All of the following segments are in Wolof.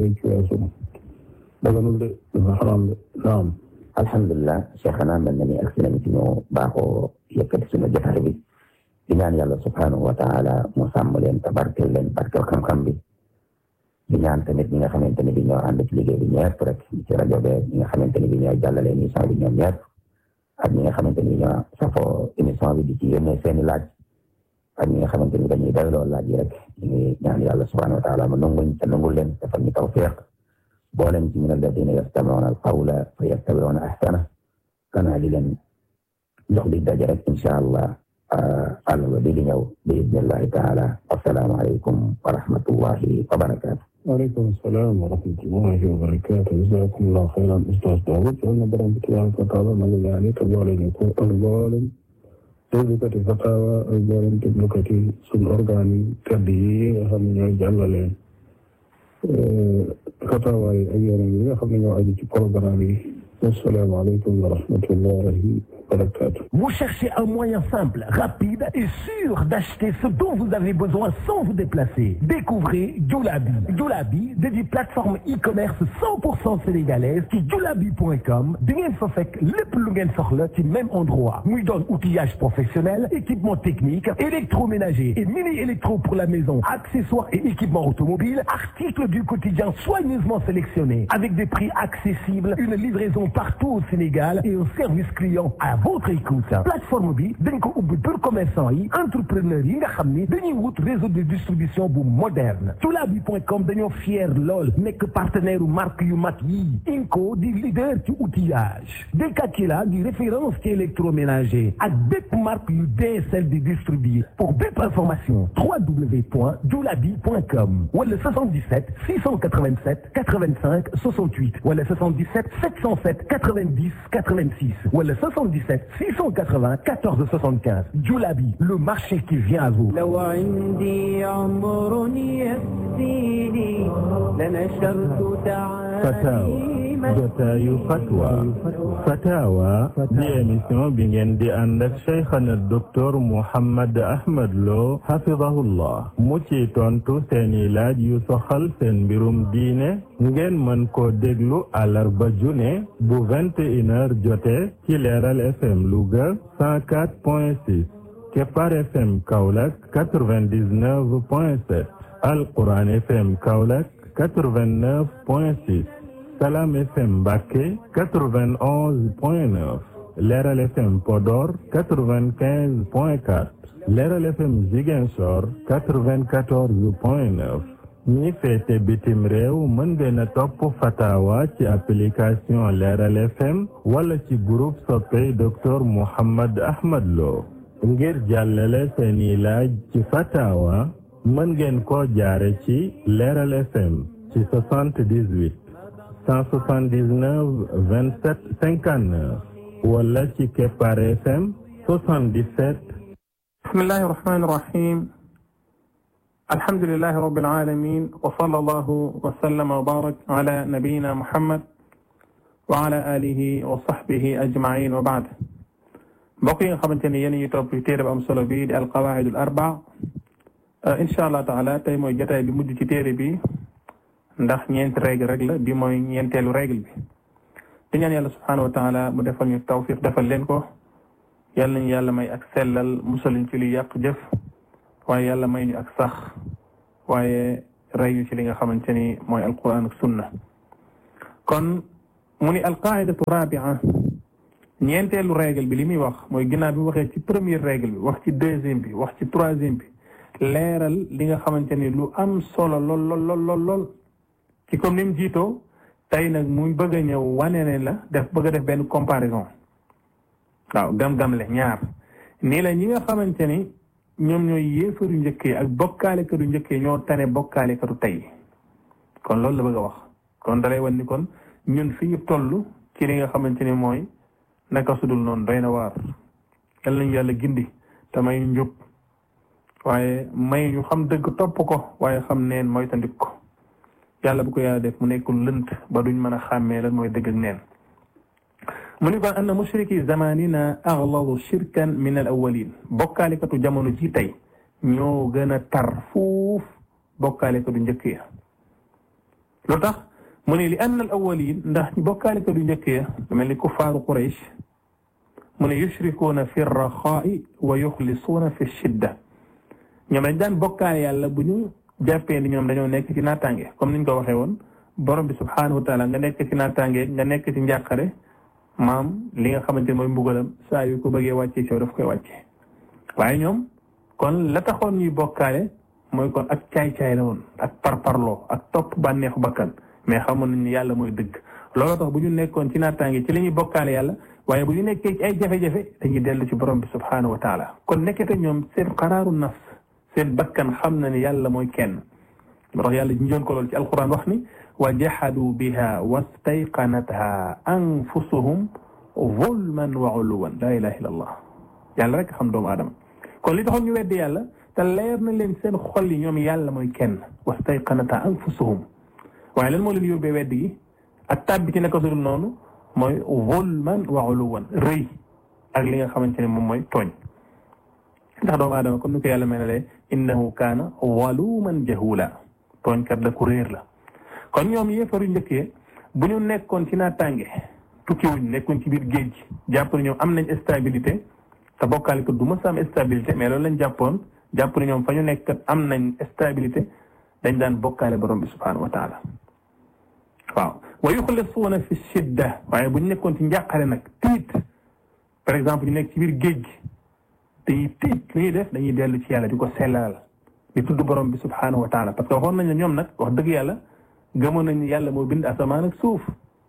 ci weesu daganul de dafa xaraam de naam alhamdulilah cheikhana mel na ni ak si nañ ci ñu baaxoo yëkkati suñu jotaay bi di ñaan yàlla subhanahu wa taala mu sàmm leen tabarkel leen barkel xam-xam bi di ñaan tamit ñi nga xamante ni bi ñoo ànd ci liggéey bi ñëpp rek ci rajo be ñi nga xamante ni bi ñooy jàllale émission bi ñoom ñëpp ak ñi nga xamante ni ñoo safoo émission bi di ci yónnee seeni laaj ak ñi nga xamante ni dañuy doyloo laaj yi rek ñu ngi ñaan yàlla subhanahu wa taala mu nanguñ te nangul leen defal ñu tawfiq boolem ci min alladina yastamiuna alqawla fa yattabiuna ahsana kana di leen jox di daje rek insha allah àllarba bi di ñëw bi idnillahi taala assalaamu aleykum wa rahmatullahi wa barakatu waaleykum salaam wa rahmatullahi wa barakatu jazakumullahu xayran ustaz Daoud yal na borom bi tabaraka wa taala na nga ñaani te boole ñu ko ak mboolem déglukati fatawa ak mboolem déglukati suñu organe yi tedd yi nga xam ne ñooy jàllale fatawa yi ak yeneen yi nga xam ne ñoo aju ci programme yi assalaamu aleykum wa rahmatullahi wa barakatu Vous cherchez un moyen simple, rapide et sûr d'acheter ce dont vous avez besoin sans vous déplacer. Découvrez Joulabi. Joulabi, dédié plateforme e-commerce 100% sénégalaise ci joulabi.com di ngeen fa fekk lépp lu ngeen soxla ci même endroit. muy doon outillage professionnel, équipement technique, électroménager et mini-électro pour la maison, accessoires et équipements automobiles, articles du quotidien soigneusement sélectionnés avec des prix accessibles, une livraison partout au Sénégal et un service client à votre écoute plateforme bi dañ ko ubbi pour commerçant yi entrepreneurs yi nga xam ni dañuy wut réseau de distribution bu moderne joulabi.com dañoo fier lool nekk partenaire u marque yu mag yi Inco di leader ci outillage Dekakila di référence ci électroménager ak bépp marque yu DSL di distribuer pour bépp information www.joulabi.com wala 77 687 85 68 wala 77 707 90 86 wala 77 680 14 75 Joulabi le marché qui vient à vous لو عندي عمر يكفيني لنشرت تعاليم jotaayu fatwa fatawa di émission bi ngeen di ànd ak cheikhana docteur Mouhammad Ahmad Lo hafidahullah mu ci tontu seeni laaj yu soxal seen mbirum diine ngeen mën koo déglu àllarba june bu vingt et une heures jote ci leeral FM Louga cent quatre point six Kepar FM Kaolack quatre-vingt-dix-neuf point sept Alquran FM Kaolack quatre-vingt-neuf point six Salam FM Mbacké 91.9 Leral FM Podor 95.4 Leral FM Ziguinchor 94.9 ñi féete bitim réew mën ngeen a topp fatawa ci application Leral FM wala ci groupe soppey docteur Mouhammad Ahmad Lo ngir jàllale seeni laaj ci fatawa mën ngeen ko jaare ci Leral FM ci 78 179 27 59 wala ci Kepar FM 77 bismillahi irrahmani irrahim alhamdulilahi rabbil alamin wa sallallahu wa sallama wa barak ala nabiyina muhammad wa ala alihi wa sahbihi ajmain wa baad mbokk yi nga xamante ne yéen ñu topp téere bu am solo bi di alqawaid al arba incha allah taala tey mooy jotaay bi mujj ci téere bi ndax ñeenti règle rek la bi mooy ñeenteelu règle bi di ñaan yàlla subhanahu wa taala mu defal ñu tawfiq defal leen ko yàlla nañu yàlla may ak sellal musaluñ ci li yàq jëf waaye yàlla may ñu ak sax waaye rey ñu ci li nga xamante ni mooy alquran ak sunna kon mu ni alqaidatu rabia ñeenteelu règle bi li muy wax mooy ginnaaw bi waxee ci première règle bi wax ci deuxième bi wax ci troisième bi leeral li nga xamante ni lu am solo lool lool lool lool lool ci comme ni mu jiitoo tey nag mu bëgg a ñëw wane ne la def bëgg a def benn comparaison waaw gam-gam le ñaar nii la ñi nga xamante ni ñoom ñooy yéefaru njëkkee ak bokkaalekatu njëkkee ñoo tane bokkaalekatu tey kon loolu la bëgg a wax kon dalay wan ni kon ñun fi ñu toll ci li nga xamante ni mooy naka sudul noonu doy na waar yal nañu yàlla gindi te may njub waaye may ñu xam dëgg topp ko waaye xam neen mooy tandik ko yàlla bu ko yàlla def mu nekkul lënt ba duñ mën a xàmmee lan mooy dëgg ak neen mu ni kon anna mushriki zamanina aghladu shirkan min al awwalin bokkaalikatu jamono ji tey ñoo gën a tar fuuf bokkaalikatu njëkk ya lu tax mu ne li anna al awwalin ndax bokkaalikat yu njëkk ya lu mel ni kuffaaru Quraysh mu ne yushrikuuna fi raxaa'i wa yuxlisuuna fi shidda ñoom dañ daan bokkaale yàlla bu ñu jàppee ni ñoom dañoo nekk ci naataange comme niñ ko waxee woon borom bi subhaanahu wa taala nga nekk ci naataange nga nekk ci njàqare maam li nga xamante ne mooy mbugalam saa yu ko bëggee wàccee ci yow daf koy wàccee waaye ñoom kon la taxoon ñuy bokkaale mooy kon ak caay-caay la woon ak parparloo ak topp bànneexu bakkan mais xamoon nañu yàlla mooy dëgg looloo tax bu ñu nekkoon ci naataange ci la ñuy bokkaale yàlla waaye bu ñu nekkee ci ay jafe-jafe dañuy dellu ci borom bi subhaanahu wa taala kon nekkete ñoom seen xaraaru nafs seen bakkan xam na ni yàlla mooy kenn moo tax yàlla ñu ko lool ci alquran wax ni wa jahadu biha wastayqanatha anfusuhum zulman wa uluwan la ilaha illa allah yàlla rek xam doomu aadama kon li taxoon ñu weddi yàlla te leer na leen seen xol yi ñoom yàlla mooy kenn wastayqanatha anfusuhum waaye lan moo leen yóbbee weddi gi ak tàbbi ci naka sudul noonu mooy zulman wa uluwan rëy ak li nga xamante ne moom mooy tooñ ndax doomu aadama comme ni ko yàlla melalee innahu kaana waluman jahula tooñkat la ku réer la kon ñoom yéefaru njëkkee bu ñu nekkoon ci naataange tukki wuñ nekkoon ci biir géej gi jàpp ne ñoom am nañ stabilité te bokkaale ko du ma sa am stabilité mais loolu lañ jàppoon jàpp ne ñoom fa ñu nekk am nañ stabilité dañ daan bokkaale borom bi subhanahu wa taala waaw wa yuxlisuuna fi shidda waaye bu ñu nekkoon ci njàqare nag tiit par exemple ñu nekk ci biir géej gi dañuy tiit li ñuy def dañuy dellu ci yàlla di ko sellal di tudd borom bi subhanahu wa taala parce que waxoon nañ ne ñoom nag wax dëgg yàlla gëmoon nañ ni yàlla moo bind asamaan ak suuf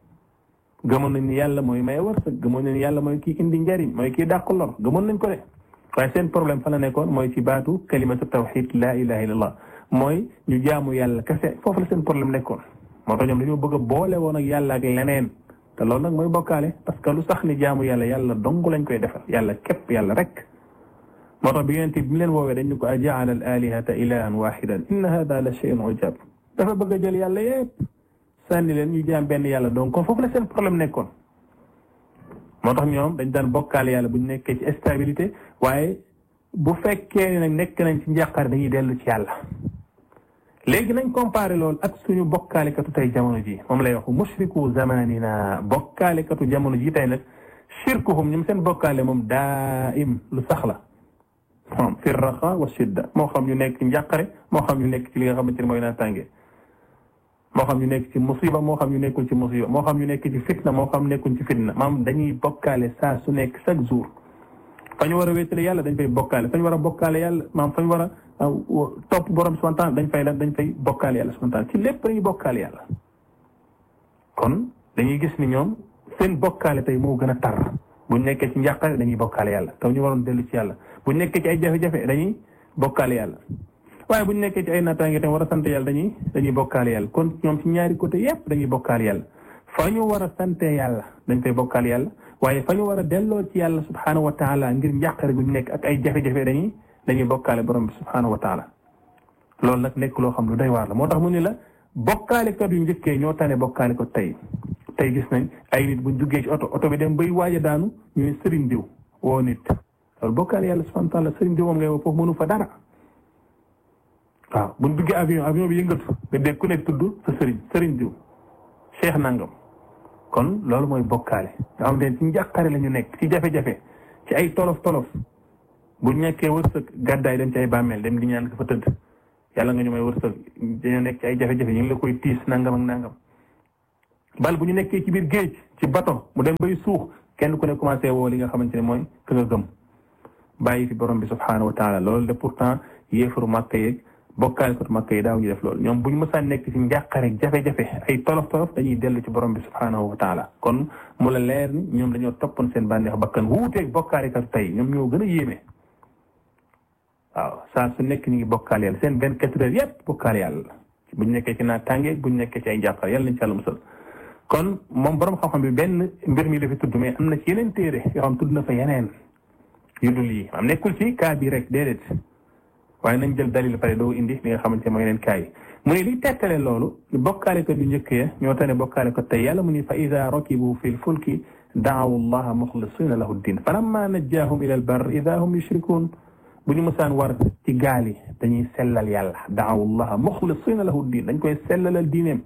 gëmoon nañ ni yàlla mooy may wërsëg gëmoon nañ ni yàlla mooy kii indi njariñ mooy kii dàq lor gëmoon nañ ko de waaye seen problème fa la nekkoon mooy ci baatu kalimatu tawxid la ilaha illallah mooy ñu jaamu yàlla kese foofu la seen problème nekkoon moo tax ñoom dañoo bëgg a boole woon ak yàlla ak leneen te loolu nag mooy bokkaale parce que lu sax ni jaamu yàlla yàlla dong lañ koy defal yàlla képp yàlla rek moo tax bi yonent bi mu leen woowee dañ ñu ko ajaala al alihata ilahan waxidan inna hada la shay'un ujab dafa bëgg a jël yàlla yépp sànni leen ñu jaam benn yàlla donc kon foofu la seen problème nekkoon moo tax ñoom dañ daan bokkaale yàlla bu ñu nekkee ci stabilité waaye bu fekkee ne nag nekk nañ ci njàqare dañuy dellu ci yàlla léegi nañ comparé loolu ak suñu bokkaalekatu tey jamono ji moom lay wax mushriku zamanina bokkaalekatu jamono ji tey nag shirkuhum ñoom seen bokkaale moom daaim lu sax la moom fi raxa wa shidda moo xam ñu nekk ci njàqare moo xam ñu nekk ci li nga xamante ne mooy naataange moo xam ñu nekk ci musiba moo xam ñu nekkul ci musiba moo xam ñu nekk ci fitna moo xam nekkuñ ci fitna maam dañuy bokkaale saa su nekk chaque jour fa ñu war a wéetale yàlla dañ fay bokkaale fa ñu war a bokkaale yàlla maam fa ñu war a topp borom subhanahu wa ta'ala dañ fay dañ fay bokkaale yàlla subhanahu wa ta'ala ci lépp dañuy bokkaale yàlla kon dañuy gis ni ñoom seen bokkaale tey moo gën a tar buñ nekkee ci njàqare dañuy bokkaale yàlla taw ñu waroon dellu ci yàlla buñ nekkee ci ay jafe-jafe dañuy bokkaale yàlla waaye buñ nekkee ci ay naataange tam war a sant yàlla dañuy dañuy bokkaale yàlla kon ñoom ci ñaari côté yépp dañuy bokkaale yàlla fa ñu war a sante yàlla dañ fay bokkaale yàlla waaye fa ñu war a delloo ci yàlla subhanahu wa taala ngir njàqare guñ nekk ak ay jafe-jafe dañuy dañuy bokkaale borom bi subhanahu wa taala loolu nag nekk loo xam lu doy waar la moo tax mu ni la bokkaalekat yu njëkkee ñoo tane bokkaale ko tey tey gis nañ ay nit buñ duggee ci oto oto bi dem bay waaj a daanu ñu ne sëriñ diw woo nit loolu bokkaale yàlla subhanahu wa taala sëriñ diw moom ngay woo foofu mënu fa dara waaw buñ duggee avion avion bi yëngatu nga dégg ku nekk tudd sa sëriñ sëriñ diw cheikh nangam kon loolu mooy bokkaale nga xam ne ci njàqare la ñu nekk ci jafe-jafe ci ay tolof tolof bu nekkee wërsëg gàddaay dem ci ay bàmmeel dem di ñaan ko fa tëdd yàlla nga ñu may wërsëg dañoo nekk ci ay jafe-jafe ñu ngi la koy tiis nangam ak nangam bal bu ñu nekkee ci biir géej ci bato mu dem bay suux kenn ku ne commencé woo li nga xamante ne mooy ka nga gëm bàyyi fi borom bi subhanahu wa taala loolu de pourtant yéefaru màkka yeeg bokkaale ko màkka yi daaw ñu def loolu ñoom bu ñu mësaan nekk ci njàqare jafe-jafe ay tolof tolof dañuy dellu ci borom bi subhanahu wa taala kon mu la leer ni ñoom dañoo toppoon seen bànneex bakkan wuuteeg bokkaale kat tey ñoom ñoo gën a yéeme waaw saa su nekk ñu ngi bokkaal yàlla seen vingt quatre heures yépp bokkaal yàlla la buñ nekkee ci naataange buñ nekkee ci ay njàqare yàlla nañ ci yàlla musal kon moom borom xam-xam bi benn mbir mi la fi tudd mais am na ci yeneen téere yoo xam tudd na fa yeneen yu dul yi am nekkul ci cas bi rek déedéet waaye nañ jël dalil pare doo indi li nga xamante mooy yeneen cas yi mu ne li tettale loolu bokkaale ko du njëkk ya ñoo tane bokkaale ko tey yàlla mu ni fa ida rakibu fi lfulki daawu allaha muxlisina lahu ddin falamma najjaahum ila albar ida hum yushrikun bu ñu mësaan war ci gaal yi dañuy sellal yàlla daawu allaha muxlisina lahu ddin dañ koy sellalal diineem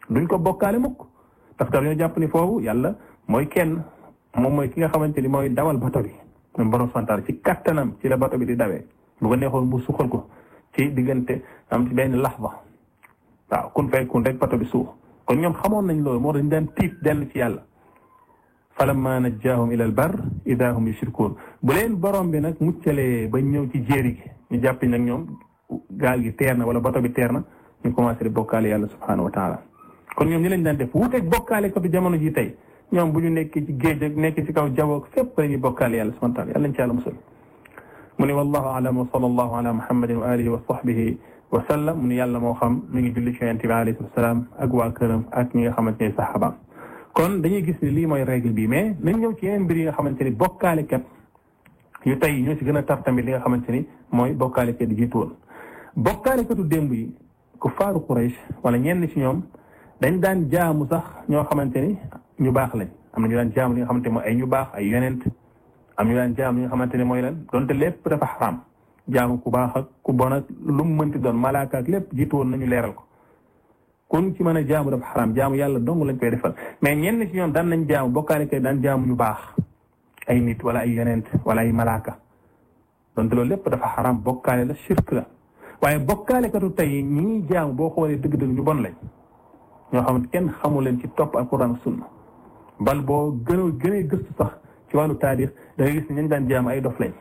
duñ ko bokkaale mukk parce que dañoo jàpp ni foofu yàlla mooy kenn moom mooy ki nga xamante ni mooy dawal bato bi moom borom santaar ci kattanam ci la bato bi di dawee bu ko neexoon bu suxal ko ci diggante am ci benn laxba waaw kun fay kun rek bato bi suux kon ñoom xamoon nañ loolu moo dañ daan tiit dellu ci yàlla falamma najjaahum ila al bar ida hum yushrikuun bu leen borom bi nag muccalee ba ñëw ci jéeri gi ñu jàpp nag ñoom gaal gi teer na wala bato bi teer na ñu commencé di bokkaale yàlla subhanahu wa taala kon ñoom ñu lañ daan def wuuteeg bokkaale ko bi jamono ji tey ñoom bu ñu nekkee ci géej ak nekk ci kaw jawoog fépp la ñuy bokkaale yàlla subhanahu wa taala yàlla nañ ci yàlla musal mu ne wallahu alam wa sallallahu ala muhammadin wa alihi wa sahbihi wa sallam mu ne yàlla moo xam mi ngi julli ci yonent bi alayhi salaam ak waa këram ak ñi nga xamante ne saxaabaam kon dañuy gis ni lii mooy règle bi mais nañ ñëw ci yeneen mbir yi nga xamante ni bokkaalekat yu tey ñoo ci gën a tar tamit li nga xamante ni mooy bokkaalekat yi jiitu woon bokkaalekatu démb yi ku faaru Quraysh wala ñenn ci ñoom dañ daan jaamu sax ñoo xamante ni ñu baax lañ am na ñu daan jaamu li nga xamante ni mooy ay ñu baax ay yonent am ñu daan jaamu li nga xamante ni mooy lan donte lépp dafa xaram jaamu ku baax ak ku bon ak lu mu mënti doon malaaka ak lépp jiitu woon nañu leeral ko kun ci mën a jaamu dafa xaram jaamu yàlla dong lañ koy defal mais ñenn ci ñoom daan nañ jaamu bokkaale kay daan jaamu ñu baax ay nit wala ay yonent wala ay malaaka donte loolu lépp dafa xaram bokkaale la shirk la waaye bokkaale katu tey ñi ñuy jaamu boo xoolee dëgg-dëgg ñu bon lañ ñoo xamante kenn xamu leen ci topp alquran ak sunna bal boo gën a gën a gëstu sax ci wàllu taarix da ngay gis ne ñu daan jaamu ay dof lañ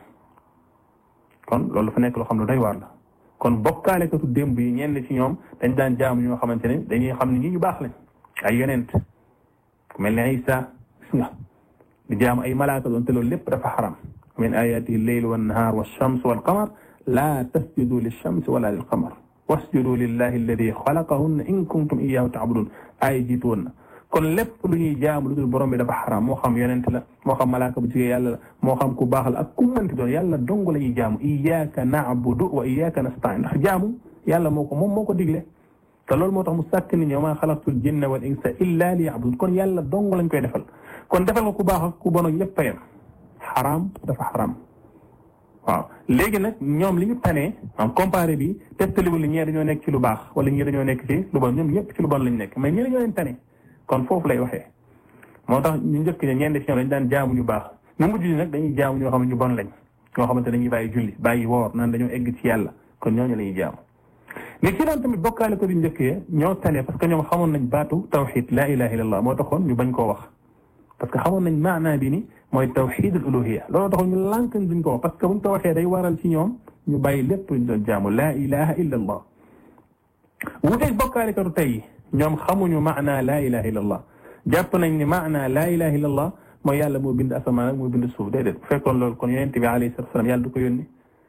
kon loolu dafa nekk loo xam ne doy waar la kon bokkaale katu démb yi ñenn ci ñoom dañ daan jaamu ñoo xamante ne dañuy xam ne ñi ñu baax lañ ay yonent ku mel ne Isa gis nga di jaamu ay malaaka doon te loolu lépp dafa xaram min ayatihi lleylu wannahaar walchams walqamar laa tasjudu lilchamsi wala lilqamar wasjudu lillahi alladi xalaqahunna in kuntum iyaahu taabudun ay jiitu woon na kon lépp lu ñuy jaamu lu dul borom bi dafa xaram moo xam yonent la moo xam malaaka bu jigee yàlla la moo xam ku baax la ak ku mënti doon yàlla dong la ñuy jaamu iyyaka na'budu wa iyyaka nasta'in ndax jaamu yàlla moo ko moom moo ko digle te loolu moo tax mu sàkk nit ñi wa maa xalaqtul jinna wal insa illa liya'budun kon yàlla dong lañ koy defal kon defal nga ku baax ak ku bon ak ñëpp a yem xaram dafa xaram waaw léegi nag ñoom li ñu tanee en comparé bi testaliwul li ñee dañoo nekk ci lu baax wala ñii dañoo nekk ci lu bon ñoom ñëpp ci lu bon lañ nekk mais ñi dañoo leen tane kon foofu lay waxee moo tax ñu njëkk ña ñenn ci ñoom dañ daan jaamu ñu baax ñu mujj nag dañuy jaamu ñoo xam ne ñu bon lañ ñoo xamante dañuy bàyyi julli bàyyi woor naan dañoo egg ci yàlla kon ñooñu la ñuy jaamu mais ci doon tamit bokkaale ko di njëkkee ñoo tane parce que ñoom xamoon nañ baatu tawxid la ilaha illallah moo taxoon ñu bañ koo wax parce que xamoon nañ maanaa bi ni mooy tawxidul uluhiya loolu taxoon ñu lànk duñ ko wax parce que buñ ko waxee day waral ci ñoom ñu bàyyi lépp luñ doon jaamu la ilaha illallah wuteeg bokkaale ko tey ñoom xamuñu maanaa laa ilaha illallah jàpp nañ ni maanaa laa ilaha illallah mooy yàlla moo bind asamaan ak moo bind suuf déedéet bu fekkoon loolu kon yonent bi alayhi salatu wasalam yàlla du ko yónni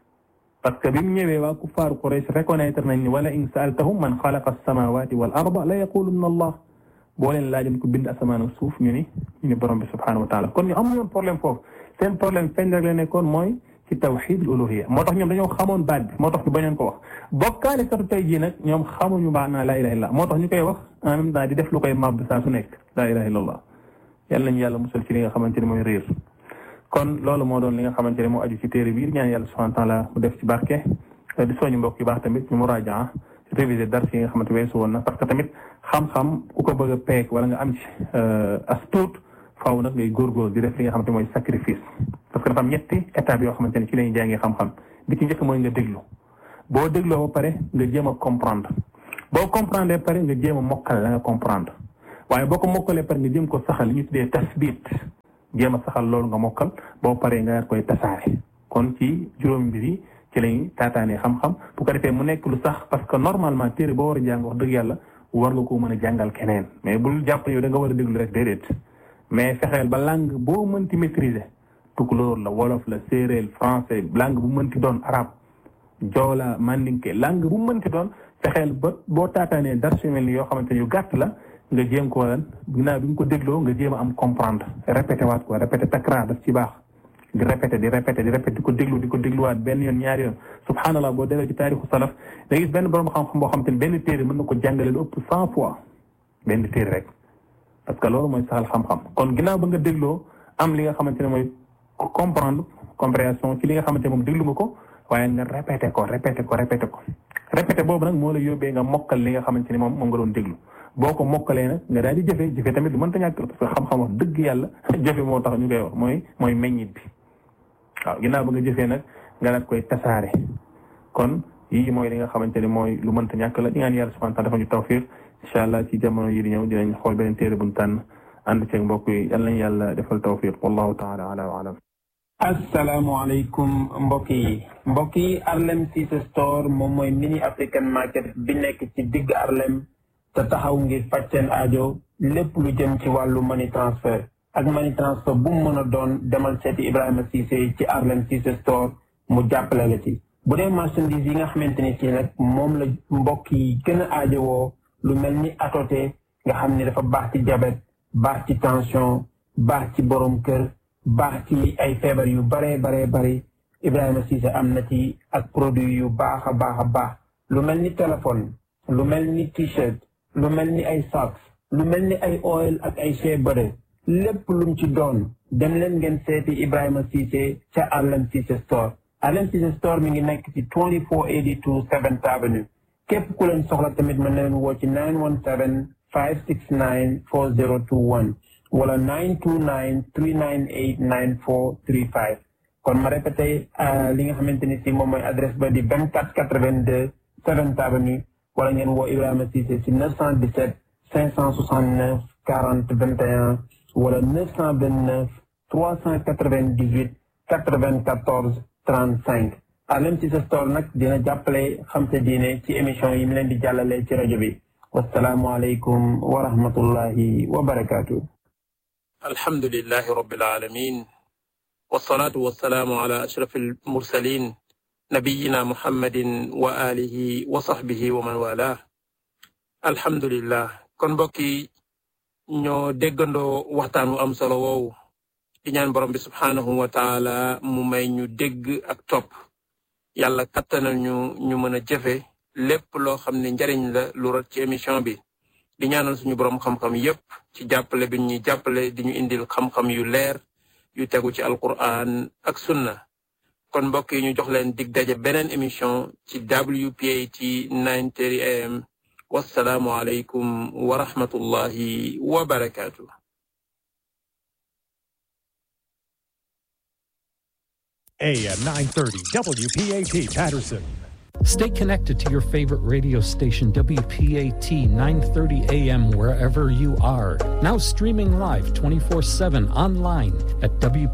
parce que bi mu ñëwee waa kuffaaru Quraysh reconnaître nañ ni wala in saaltahum man xalaqa alsamawati wal arda la yaqulunna allah boo leen laajoon ko bind asamaan ak suuf ñu ni ñu ni borom bi subhanahu wa taala kon ñu amuñu woon problème foofu seen problème feeñ rek la nekkoon mooy ci tawxidul uluhiya moo tax ñoom dañoo xamoon baat bi moo tax ñu bañoon ko wax bokkaale katu tey jii nag ñoom xamuñu maanaa laa ilaha illallah moo tax ñu koy wax en même temps di def lu koy màbb saa su nekk laa ilaha illallah yàlla nañu yàlla musal ci li nga xamante ni mooy réer kon loolu moo doon li nga xamante ne moo aju ci téere bi ñaan yàlla subhanahu wa taala mu def ci barke di soñu mbokk yu baax tamit ñu murajaa réviser dars yi nga xamante weesu woon na parce que tamit xam-xam ku ko bëgg a peek wala nga am ci as tuut faaw nag ngay góorgóor di def li nga xamante mooy sacrifice parce que dafa am ñetti étape yoo xamante ne ci lañuy jàngee xam-xam bi ci njëkk mooy nga déglu boo dégloo ba pare nga jéem a comprendre boo comprendre ba pare nga jéem a mokkal la nga comprendre waaye boo ko mokkalee pare nga jéem ko saxal li ñu tuddee tasbit jéem a saxal loolu nga mokkal boo paree nga koy tasaare kon ci juróomi mbir yi ci lañuy taataanee xam-xam bu ko defee mu nekk lu sax parce que normalement téere boo war a jàng wax dëgg yàlla war nga koo mën a jàngal keneen mais bul jàpp yow da nga war a déglu rek déedéet mais fexeel ba langue boo mënti maîtriser tukulóor la wolof la séeréer français langue bu mënti doon arabe joola mandinke langue bu mënti doon fexeel ba boo taataanee dars yu mel ni yoo xamante ne yu gàtt la nga jéem ko lan ginnaaw bi nga ko dégloo nga jéem a am comprendre répété waat ko répété takrar daf ci baax di répété di répété di répété di ko déglu di ko dégluwaat benn yoon ñaari yoon subhanallah boo delloo ci taarixu salaf da gis benn borom xam-xam boo xam te ne benn téere mën na ko jàngale lu ëpp cent fois benn téere rek parce que loolu mooy saxal xam-xam kon ginnaaw ba nga dégloo am li nga xamante ne mooy comprendre compréhension ci li nga xamante ne moom déglu nga ko waaye nga répété ko répété ko répété ko répété boobu nag moo la yóbbee nga mokkal li nga xamante ni moom moom nga doon déglu boo ko mokkalee nag nga daal di jëfe jëfe tamit du mënta ñàkk parce que xam-xam wax dëgg yàlla jëfe moo tax ñu koy wax mooy mooy meññit bi waaw ginnaaw ba nga jëfee nag nga daat koy tasaare kon yii mooy li nga xamante ni mooy lu mënta ñàkk la di ñaan yàlla subhanahu wa taala dafa ñu tawfiq incha allah ci jamono yi di ñëw dinañ xool beneen téere buñ tànn ànd ceeg mbokk yi yal nañ yàlla defal tawfiq wallahu taala ala wa alam asalaamaaleykum mbokk yi mbokk yi Arlem Cissé Store moom mooy mini African market bi nekk ci digg Arlem te taxaw ngir faj seen aajo lépp lu jëm ci wàllu money transfert ak money transfert bu mu mën a doon demal seeti Ibrahima Cissé ci Arlem Cissé Store mu jàppale la ci. bu dee marchandise yi nga xamante ni ci nag moom la mbokk yi gën a aajowoo lu mel ni atoté nga xam ni dafa baax ci diabète baax ci tension baax ci borom kër. baax ci ay feebar yu baree baree bari Ibrahima Cissé am na ci ak produit yu baax a baax a baax lu mel ni téléphone lu mel ni t-shirt lu mel ni ay socks lu mel ni ay oil ak ay shea butter lépp lum ci doon dem leen ngeen seeti Ibrahima Cissé ca Arlem Cissé Store Arlem Cissé Store mi ngi nekk ci 2482 7th Avenue képp ku leen soxla tamit mën na leen woo ci 917 569 4021 wala 929 398 9435 kon ma répété li nga xamante ni si moom mooy adresse ba di 2482 7th Avenue wala ngeen woo Ibrahima Cissé si 917 569 40 21 wala 929 398 94 35 Arlem Cissé Store nag dina jàppale xam sa diine ci émission yi mu leen di jàllale ci rajo bi wasalaamualeykum wa rahmatullahi wa barakaatu. الحمد لله رب العالمين والصلاة والسلام على أشرف المرسلين نبينا محمد وآله وصحبه ومن والاه الحمد لله kon mbokk yi ñoo déggandoo waxtaan wu am solo woowu di ñaan borom bi subhaanahu wa taala mu may ñu dégg ak topp yàlla kattanal ñu ñu mën a jëfe lépp loo xam ne njariñ la lu rot ci émission bi di ñaanal suñu borom xam-xam yépp ci jàppale bi ñuy jàppale di ñu indil xam-xam yu leer yu tegu ci alquran ak sunna kon mbokk yi ñu jox leen dig daje beneen émission ci WPAT 9:30 am wassalaamu aleykum wa rahmatullahi wa barakaatu. AM 930 WPAT Patterson. Stay connected to your favorite radio station, WPAT 930 AM, wherever you are. Now streaming live 24 7 online at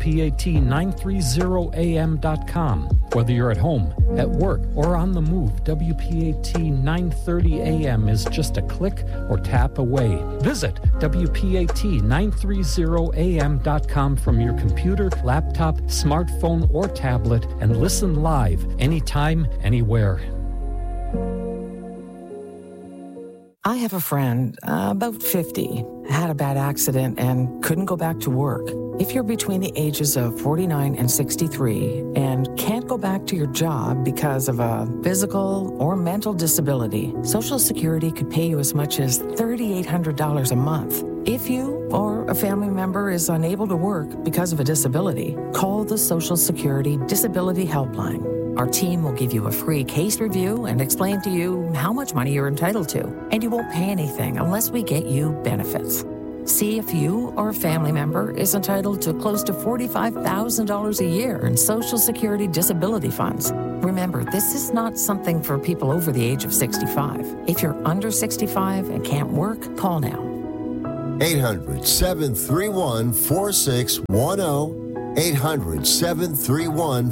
WPAT930AM.com. Whether you're at home, at work, or on the move, WPAT 930 AM is just a click or tap away. Visit WPAT930AM.com from your computer, laptop, smartphone, or tablet and listen live anytime, anywhere. I have a friend, uh, about 50, had a bad accident and couldn't go back to work. If you're between the ages of 49 and 63 and can't go back to your job because of a physical or mental disability, Social Security could pay you as much as $3,800 a month. If you or a family member is unable to work because of a disability, call the Social Security Disability Helpline. Our team will give you a free case review and explain to you how much money you're entitled to. And you won't pay anything unless we get you benefits. See if you or a family member is entitled to close to $45,000 a year in Social Security disability funds. Remember, this is not something for people over the age of 65. If you're under 65 and can't work, call now. 800 731 4610. 800 731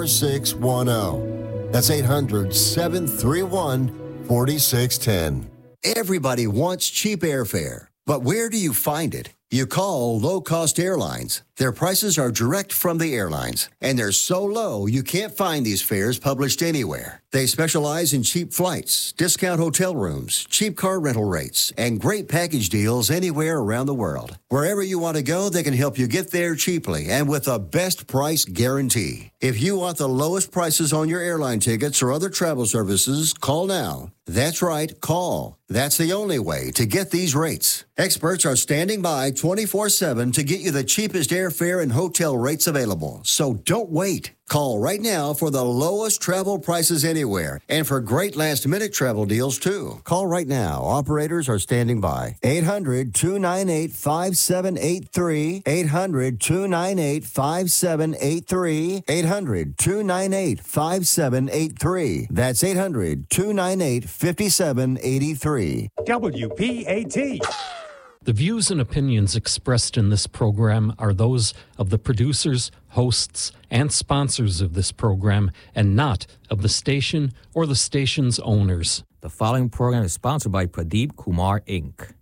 4610. That's 800 731 4610. Everybody wants cheap airfare, but where do you find it? You call low cost airlines. Their prices are direct from the airlines, and they're so low you can't find these fares published anywhere. They specialize in cheap flights, discount hotel rooms, cheap car rental rates, and great package deals anywhere around the world. Wherever you want to go, they can help you get there cheaply and with a best price guarantee. If you want the lowest prices on your airline tickets or other travel services, call now. That's right, call. That's the only way to get these rates. Experts are standing by 24 7 to get you the cheapest air airfare and hotel rates available, so don't wait. Call right now for the lowest travel prices anywhere and for great last minute travel deals too. Call right now. Operators are standing by. 800 298 5783. 800 298 5783. 800 298 5783. That's 800 298 5783. WPAT. The views and opinions expressed in this program are those of the producers, hosts, and sponsors of this program and not of the station or the station's owners. The following program is sponsored by Pradeep Kumar Inc.